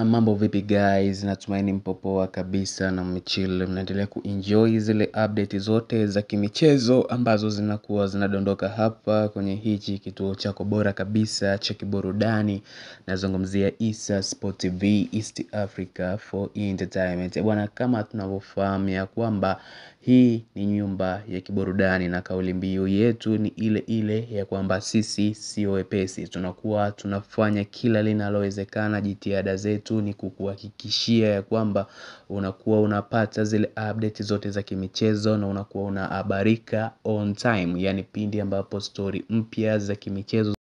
mambo vipi guys, natumaini mpo poa kabisa na mmechill, mnaendelea kuenjoy zile update zote za kimichezo ambazo zinakuwa zinadondoka hapa kwenye hichi kituo chako bora kabisa cha kiburudani nazungumzia Issa Sport TV East Africa for Entertainment. Bwana kama tunavyofahamu ya kwamba hii ni nyumba ya kiburudani na kauli mbiu yetu ni ile ile ya kwamba sisi sio wepesi. Tunakuwa tunafanya kila linalowezekana jitihada zetu ni kukuhakikishia ya kwamba unakuwa unapata zile update zote za kimichezo na unakuwa unahabarika on time. Yani pindi ambapo story mpya za kimichezo